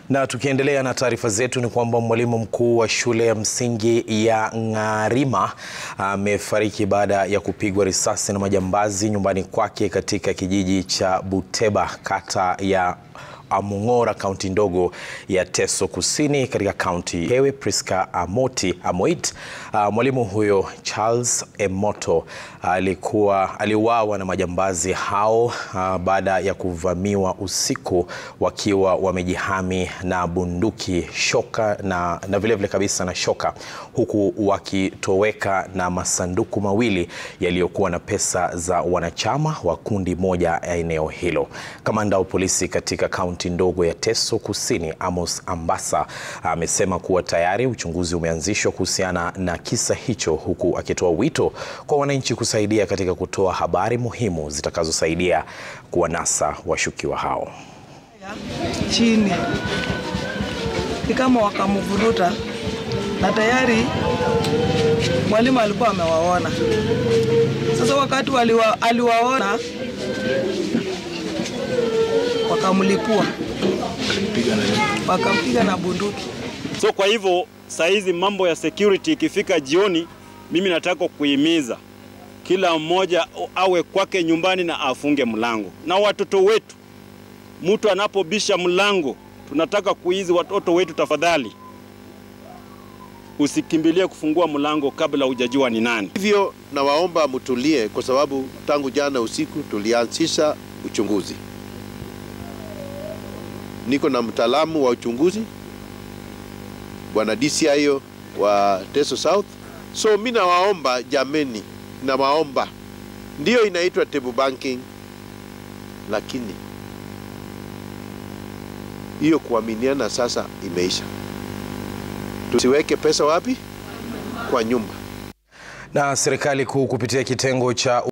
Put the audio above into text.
Na tukiendelea na taarifa zetu ni kwamba mwalimu mkuu wa shule ya msingi ya Ng'arima amefariki baada ya kupigwa risasi na majambazi nyumbani kwake katika kijiji cha Buteba, kata ya Amung'ora, kaunti ndogo ya Teso Kusini katika kaunti Hewe. Priska Amoti Amoit, uh, mwalimu huyo Charles Emoto alikuwa aliuawa na majambazi hao uh, baada ya kuvamiwa usiku wakiwa wamejihami na bunduki, shoka na, na vile vile kabisa na shoka, huku wakitoweka na masanduku mawili yaliyokuwa na pesa za wanachama wa kundi moja ya eneo hilo. Kamanda wa polisi katika kaunti ndogo ya Teso Kusini Amos Ambassa amesema kuwa tayari uchunguzi umeanzishwa kuhusiana na kisa hicho, huku akitoa wito kwa wananchi kusaidia katika kutoa habari muhimu zitakazosaidia kuwanasa washukiwa hao. Chini ni kama wakamvuruta, na tayari mwalimu alikuwa amewaona. Sasa wakati waliwa, aliwaona wakamlipua wakampiga na bunduki. So kwa hivyo saa hizi mambo ya security ikifika jioni, mimi nataka kuhimiza kila mmoja awe kwake nyumbani na afunge mlango, na watoto wetu, mtu anapobisha mlango, tunataka kuizi watoto wetu, tafadhali usikimbilie kufungua mlango kabla hujajua ni nani. Hivyo nawaomba mtulie, kwa sababu tangu jana usiku tulianzisha uchunguzi. Niko na mtaalamu wa uchunguzi bwana DCI wa Teso South. So mi nawaomba jameni, nawaomba, ndiyo inaitwa table banking, lakini hiyo kuaminiana sasa imeisha. Tusiweke pesa wapi? Kwa nyumba. Na serikali kuu kupitia kitengo cha